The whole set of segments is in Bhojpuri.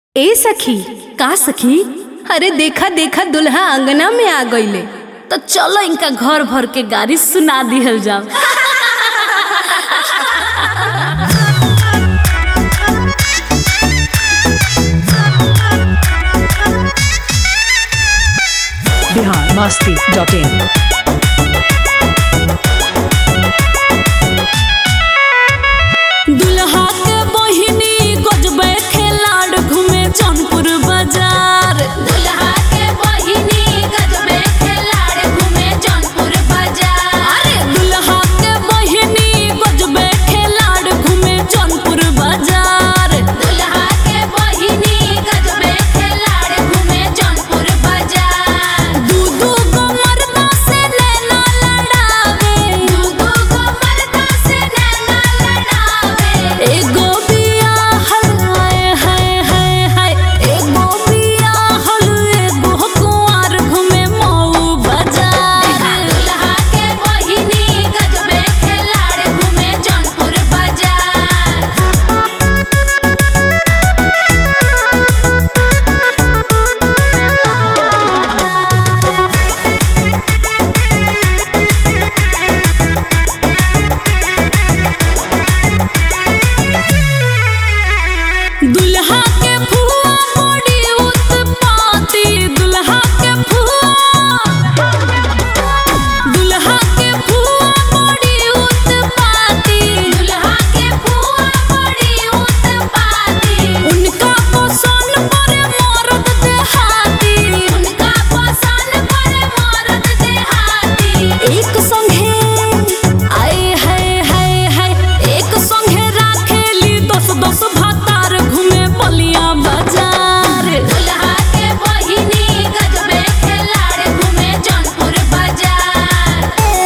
ए सखी का सखी अरे देखा देखा दुल्हा अंगना में आ गईले तो चलो इनका घर भर के गाड़ी सुना दिहल जाओ बिहार मस्ती डॉट इन दुल्हा के बहिनी गजबे खेलाड़ घूमे जौनपुर बाजार दुल्हा के बहिनी गजबे खिलाड़ घूमे जौनपुर बाजार अरे दुल्हा के बहिनी गजबे खेलाड़ घूमे जौनपुर बाजार दुल्हा के बहिनी गजबे खिलाड़ घूमे जौनपुर बाजार दू दू गो मर्दा से नैना लड़ावे दूगो को मर्दा से नैना लड़ावे एगो बिया हलाए हाय हाय हाय एगो बिया हल एगो कुंवार घूमे मऊ बाजार दुल्हा के बहिनी गजबे खिलाड़ घूमे जौनपुर बाजार दुल्हा के फुआ बड़ी उत्पाती दुल्हा के फुआ दुल्हा के फुआ बड़ी उत्पाती दुल्हा के फुआ बड़ी उत्पाती उनका पसंद पर मर्द देहाती उनका पसंद पर मर्द देहाती एक संगे आए हाय हाय हाय एक संगे राखेली दस दस भातार घूमे बलिया बाजार दुल्हा के बहिनी गजबे खिलाड़ घूमे जौनपुर बाजार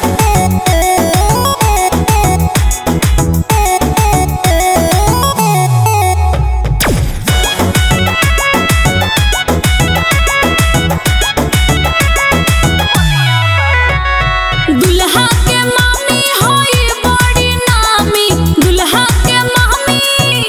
दुल्हा के मामी होई बड़ी नामी दुल्हा के मामी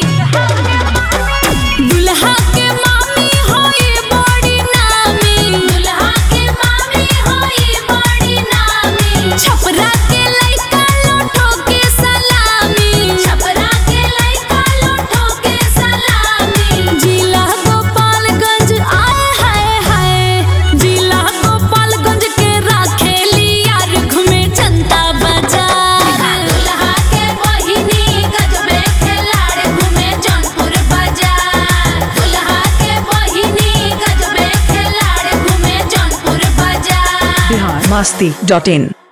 दुल्हा के मामी होई बड़ी नामी दुल्हा के मामी होई बड़ी नामी छपरा के लइका लोठो के सलामी छपरा के लइका लोठो के सलामी जिला गोपालगंज आए हाय हाय जिला गोपालगंज के राखेली यार घूमे जनता बाजार दुल्हा के बहिनी गजबे खिलाड़ घूमे जौनपुर बाजार दुल्हा के बहिनी गजबे खिलाड़ घूमे जौनपुर बाजार बिहार मस्ती डॉट इन